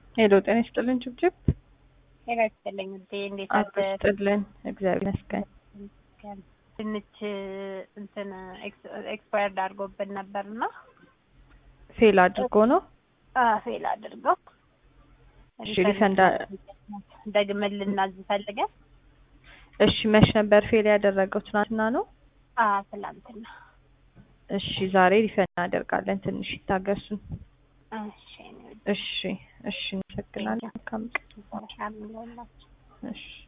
ሄሎ ጤና ይስጥልን ጭብጭብ ጤና ይስጥልኝ ውዴ፣ እንዴት አቶ ይስጥልን እግዚአብሔር ይመስገን። ድንች እንትን ኤክስፓየርድ አድርጎብን ነበርና ፌል አድርጎ ነው። ፌል አድርገው እሺ ሪፈንድ ደግመን ልናዝ ፈልገን። እሺ መች ነበር ፌል ያደረገው? ትናንትና ነው። ትላንትና። እሺ ዛሬ ሪፈንድ እናደርጋለን። ትንሽ ይታገሱን። እሺ እሺ እሺ፣ እንሰግናለን። መልካም ቀን። አሜን። እሺ